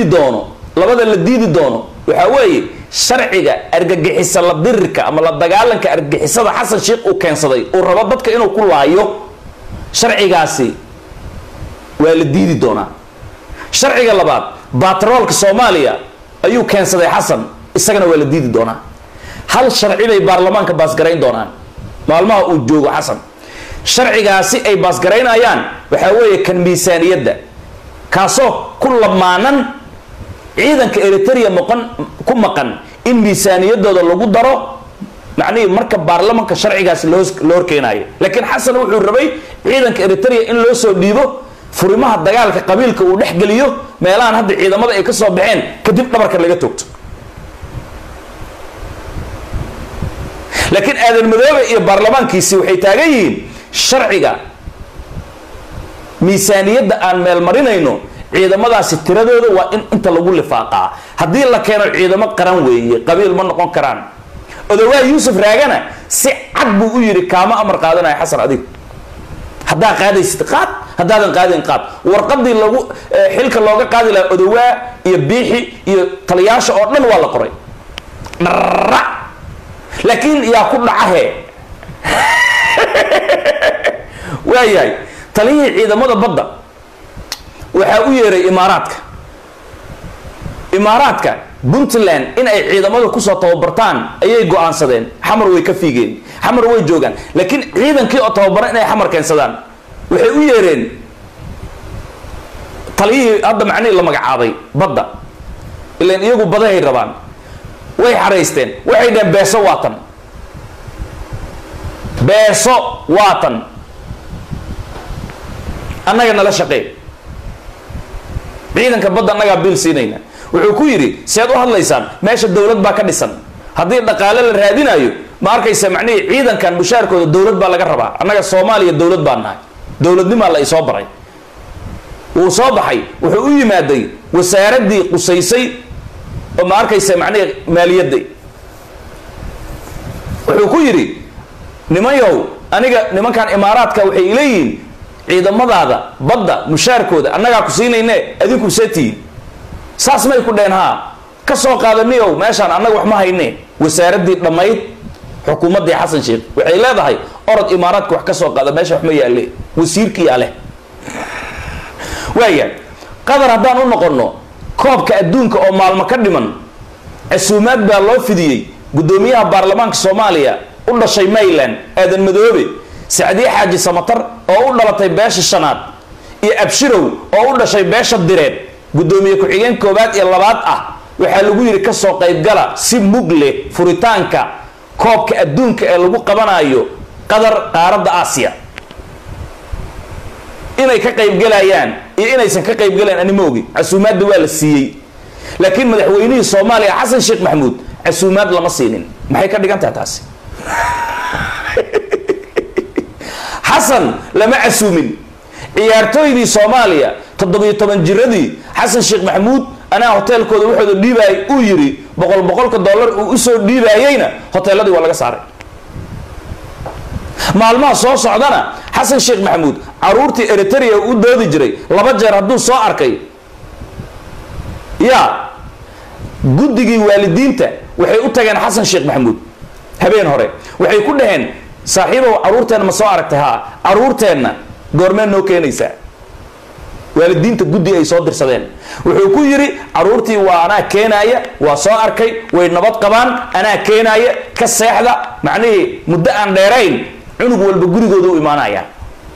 diidi doono labada la diidi doono waxaa weeye sharciga argagixisa la dirirka ama la dagaalanka argagixisada xasan sheekh uu keensaday uu rabo dadka inuu ku laayo sharcigaasi waa la diidi doonaa sharciga labaad batroolka soomaaliya ayuu keensaday xasan isagana waa la diidi doonaa hal sharci bay baarlamaanka baasgarayn doonaan maalmaha uu joogo xasan sharcigaasi ay baasgaraynayaan waxaa weeye kan miisaaniyadda kaasoo ku lamaanan ciidanka eritrea maqan ku maqan in miisaaniyadooda lagu daro macnihii marka baarlamanka sharcigaasi loo loo horkeenaayo laakiin xasan wuxuu rabay ciidanka eritrea in loo soo dhiibo furimaha dagaalka qabiilka uu dhex geliyo meelahan hadda ciidamada ay ka soo baxeen kadib dhabarka laga toogto laakiin aadan madoobe iyo baarlamaankiisi waxay taagan yihiin sharciga miisaaniyadda aan meel marinayno ciidamadaasi tiradooda waa in inta lagu lifaaqaa haddii la keeno ciidamo qaran weeye qabiil ma noqon karaan odowaa yuusuf raagana si cad buu u yidhi kaama amar qaadanaya xasan adig haddaa qaadaysid qaad haddaadan qaadin qaad warqadii lagu xilka looga qaadi lahaa odowaa iyo biixi iyo taliyaasha oo dhan waa la qoray dharra laakiin yaa ku dhacahe waayahay taliyihii ciidamada badda waxaa u yeeray imaaraadka imaaraadka puntland in ay ciidamada kusoo tababartaan ayay go-aansadeen xamar way ka fiigeen xamar way joogaan laakiin ciidankii oo tababaran inay xamar keensadaan waxay u yeereen taliyihii hadda macnihii la magacaabay badda ilan iyagu badahay rabaan way xaraysteen waxay dhaheen beeso waatan beeso waatan annaga nala shaqee ciidanka badda annagaa biil siinayna wuxuu ku yidhi seed u hadlaysaan meesha dowlad baa ka dhisan haddii dhaqaale la raadinayo ma arkaysa macnihii ciidankan mushaarkooda dowlad baa laga rabaa annaga soomaaliya dowlad baa nahay dowladnimaa la isoo baray wuu soo baxay wuxuu u yimaaday wasaaraddii qusaysay oo ma arkaysa macnihii maaliyadda wuxuu ku yidhi nimanyow aniga nimankan imaaraadka waxay ileeyihiin ciidamadaada badda mushaarkooda annagaa ku siinayne adinku seetihiin saas may ku dheen haa ka soo qaadaniyow meeshaan annaga wax ma hayne wasaaraddii dhammayd xukuumaddii xasan sheekh waxay leedahay orod imaaraadka wax ka soo qaada meesha wax ma yaalle wasiirkiyaa leh waaya qadar haddaan u noqonno koobka adduunka oo maalmo ka dhiman casuumaad baa loo fidiyey guddoomiyaha baarlamaanka soomaaliya u dhashay mayland aadan madoobe sacdiye xaaji samatar oo u dhalatay beesha shanaad iyo abshirow oo u dhashay beesha direed guddoomiye ku-xigeen koowaad iyo labaad ah waxaa lagu yidhi kasoo qaybgala si mug leh furitaanka koobka adduunka ee lagu qabanayo qadar qaaradda aasiya inay ka qaybgalayaan iyo inaysan ka qaybgalayan ani ma ogi casuumaadda waa la siiyey laakiin madaxweynihii soomaaliya xasan sheekh maxamuud casuumaad lama siinin maxay ka dhigan tahay taasi xasan lama casuumin ciyaartooydii soomaaliya toddobiyo toban jiradii xasan sheekh maxamuud anaa hoteelkooda waxooda dhiibaayay uu yidhi boqol boqolka dollar uu usoo dhiibaayeyna hoteeladii waa laga saaray maalmaha soo socdana xasan sheekh maxamuud caruurtii eritrea u doodi jiray laba jeer hadduu soo arkay ya guddigii waalidiinta waxay u tageen xasan sheekh maxamuud habeen hore waxay ku dhaheen saaxiibow caruurteenna ma soo aragtay haa caruurteenna goormeen noo keenaysaa waalidiinta guddi ay soo dirsadeen wuxuu ku yidhi caruurtii waa anaa keenaaya waa soo arkay way nabad qabaan anaa keenaaya ka seexda macnihii muddo aan dheerayn cunug walba gurigooda u imaanaya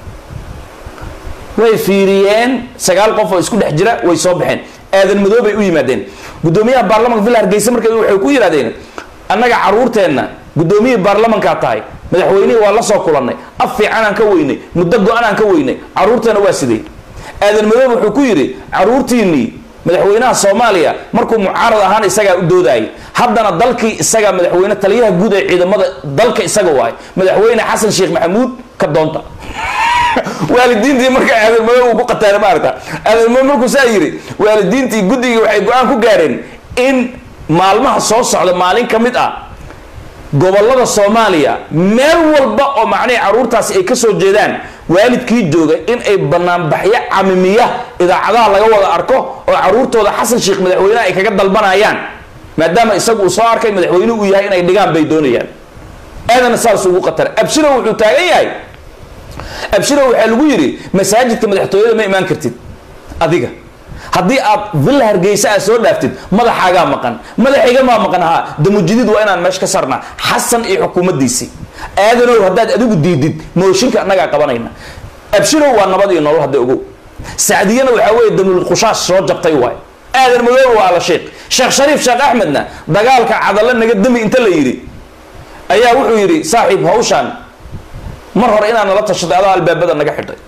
way fiiriyeen sagaal qof oo isku dhex jira way soo baxeen aadan madoobay u yimaadeen guddoomiyaha baarlamanka villa hargeysa marka waxay ku yidhahdeen annaga caruurteenna guddoomiyihii baarlamankaa tahay madaxweynihii waa la soo kulannay af fiicanaan ka weynay muddo go-anaan ka weynay caruurteena waa sidee aadan madoobe wuxuu ku yidhi caruurtiinnii madaxweynaha soomaaliya markuu mucaarad ahaan isagaa u doodayay haddana dalkii isagaa madaxweyne taliyaha guud ee ciidamada dalka isaga waay madaxweyne xasan sheekh maxamuud ka doonta waalidiintii marka aadan madoobe uu ku qataara maarata aadan madoobe markuu saa yidhi waalidiintii guddigii waxay go-aan ku gaareen in maalmaha soo socda maalin ka mid ah gobolada soomaaliya meel walba oo macnihii caruurtaasi ay ka soo jeedaan waalidkii jooga in ay banaanbaxyo camimiya idaacadaha laga wada arko oo caruurtooda xasan sheekh madaxweyneha ay kaga dalbanayaan maadaama isagu uu soo arkay madaxweyne uu yahay inay dhigaan bay doonayaan aadana saas ugu qatar abshiro wuxuu taagan yahay abshiro waxaa lagu yidhi masaajidka madaxtooyada ma imaan kartid adiga haddii aad villa hargeysa aad soo dhaaftid madaxaagaa maqan madaxayga maa maqan haa damujidid waa inaan meesha ka sarnaa xasan iyo xukuumaddiisii aadanow haddaad adigu diidid mooshinka annagaa qabanayna abshirow waa nabad iyo nolol hadda ogow sacdiyana waxaa weeye damul khushaas soo jabtay waay aadan madoobe waa ala sheekh sheekh shariif sheekh axmedna dagaalka cadalo naga dami inta la yidhi ayaa wuxuu yidhi saaxiib hawshaan mar hore inaan nala tashaday adaa albaabada naga xidhay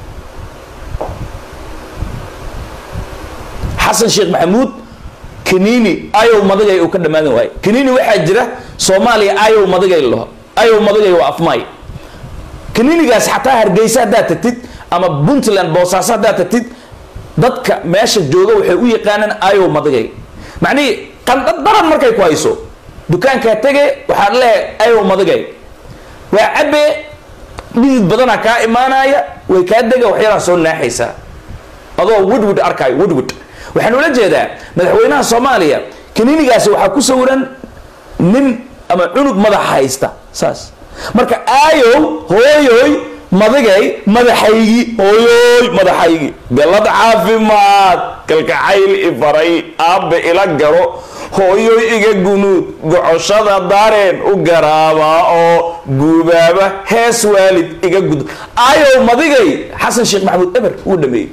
xasan sheekh maxamuud kanini ayow madagay uu ka dhammaadan waayo kanini waxaa jira soomaaliya ayow madagay laho ayow madagay waa afmaay kaninigaas xataa hargeysa haddaad tagtid ama puntland boosaaso haddaad tagtid dadka meesha jooga waxay u yaqaanaan ayow madagay macnihii qandhad daran markay ku hayso dukaankaa tege waxaad leehay ayow madagay waa cabe dhidid badanaa kaa imaanaya way kaa dega waxyaalaha soo naaxaysaa adoo widwid arkaayo widwid waxaan ula jeedaa madaxweynaha soomaaliya kaninigaasi waxaa ku sawiran nin ama cunug madaxa haysta saas marka aayow hooyoy madigay madaxaygi hooyoy madaxaygi galad caafimaad kalkacayl ifaray aabbe ila garo hooyoy iga gunuud gocoshada daareen u garaabaa oo guubaaba hees waalid iga gud aayow madigay xasan sheekh maxamuud eber wuu dhameeyey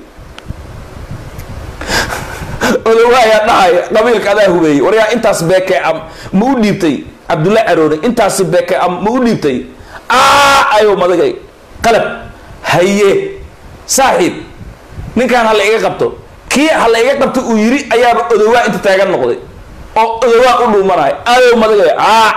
odawaayaa dhahaya qabiilka adaa hubeeyey waryaa intaas beeke am ma u dhiibtay cabdulla caroone intaasi beeke am ma u dhiibtay ayow madigay qalab haye saaxiib ninkaan ha la iga qabto kii ha la iga qabto uu yiri ayaaba odawaa inta taagan noqday oo odawaa u dhuumanayo ayow madigay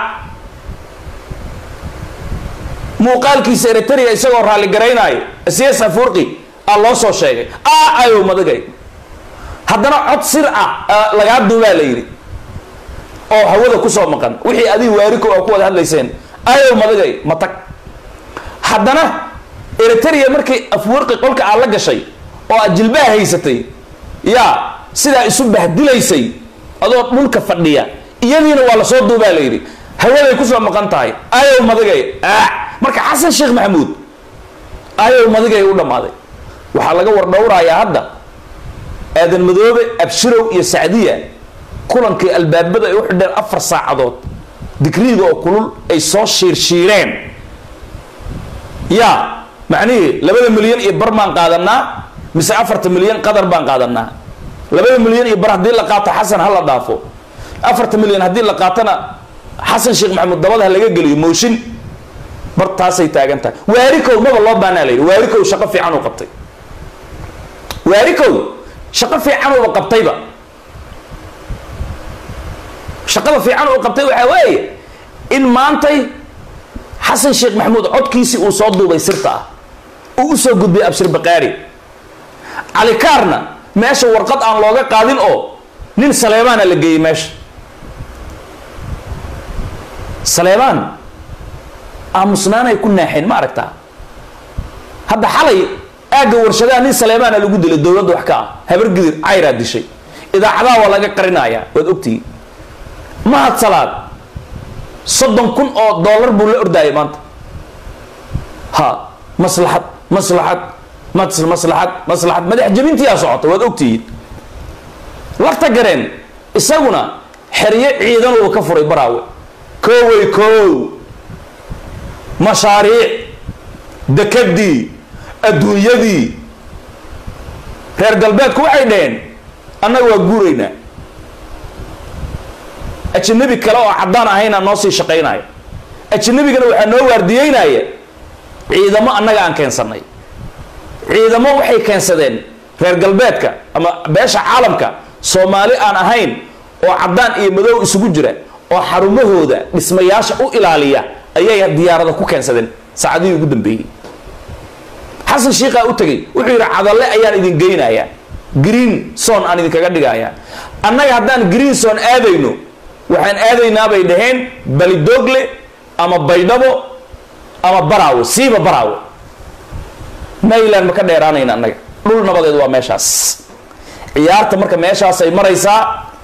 muuqaalkiisa eritrea isagoo raalli garaynaayo cs afurqi aa loo soo sheegay ayow madigay haddana cod sir ah lagaa duubaa la yidhi oo hawada kusoo maqan wixii adiga waariko a ku wada hadlayseen ayow madigay ma tag haddana eritrea markii afwarqi qolka aad la gashay oo aad jilbaha haysatay yaa sidaa isu bahdilaysay adoo dhulka fadhiya iyadiina waa lasoo duubaa la yidhi hawaday kusoo maqan tahay ayow madigay marka xasan sheekh maxamuud ayow madigay u dhammaaday waxaa laga wardhowrayaa hadda aadan madoobe abshirow iyo sacdiya kulankii albaabada ay u xidheen afar saacadood digriida oo kulul ay soo shiirshiireen yaa macnihii labada milyan iyo bar baan qaadanaa mise afarta milyan qadar baan qaadanaa labada milyan iyo bar haddii la qaato xasan ha la dhaafo afarta milyan haddii la qaatona xasan sheekh maxamuud dabada ha laga geliyo mooshin bar taasay taagan tahay waarikow maba loo baanaa la yidhi waarikow shaqo fiican uu qabtay waarikow shaqo fiican uuba qabtayba shaqada fiican uu qabtay waxaa weeye in maantay xasan sheekh maxamuud codkiisii uu soo duubay sirta ah uu usoo gudbiyay abshir bakaari calikaarna meesha warqad aan looga qaadin oo nin saleebaana la geeyey meesha saleebaan aamusnaanay ku naaxeen ma aragtaa hadda xalay aagga warshadaha nin saleebaana lagu dilay dowladda wax ka ah habar gidir cayraa dishay idaacadaha waa laga qarinayaa waad ogtihi mahad salaad soddon kun oo dollar buu la ordaayay maanta ha maslaxad maslaxad maslaxad maslaxad madax jabintiyaa socota waad ogtihiin lafta gareen isaguna xeryo ciidan uu ka furay baraawe koowey koow mashaariic dekadii adduunyadii reer galbeedku waxay dhaheen annaga waa guuraynaa ajanabi kale oo caddaan ahayna noo sii shaqaynaya ajanabigana waxaa noo waardiyeynaya ciidamo annaga aan keensanay ciidamo waxay keensadeen reer galbeedka ama beesha caalamka soomaali aan ahayn oo caddaan iyo madow isugu jira oo xarumahooda dhismayaasha u ilaaliya ayay diyaarada ku keensadeen saacadihii ugu dambeeyey xasan shiikaa u tegay wuxuu yidhi cadalle ayaan idin geynayaa green son aan idinkaga dhigayaa annaga haddaan green son aadayno waxaan aadaynaa bay dhaheen balidogle ama baydhabo ama baraawo siiba baraawo mayland ma ka dheeraanayna annaga dhul nabadeed waa meeshaas ciyaarta marka meeshaasay maraysaa